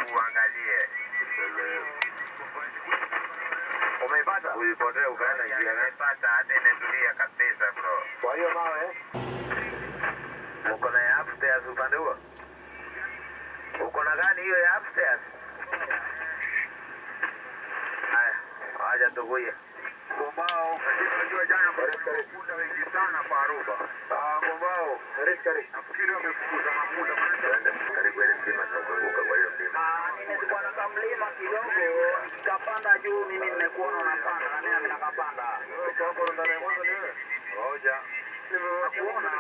uangalie. Umeipata? Ulipotea ukaenda njia gani? Nimepata hata imetulia kabisa bro. Kwa hiyo mawe Uko na ya upstairs upande huo? Uko na gani hiyo ya upstairs? Haya, waja tukuye. Gombao, unajua jana wamekuta wengi sana kwa Aruba. Ah, Gombao, karibu karibu. Nafikiri wamefukuza mafuta Twende karibu ile mlima tunazunguka kwa hiyo mlima. Nimekuwa na kamlima kidogo, nikapanda juu. Mimi nimekuona unapanda na mimi nakapanda. Kwa ndani ya mwanzo ni wewe. Ngoja. Nakuona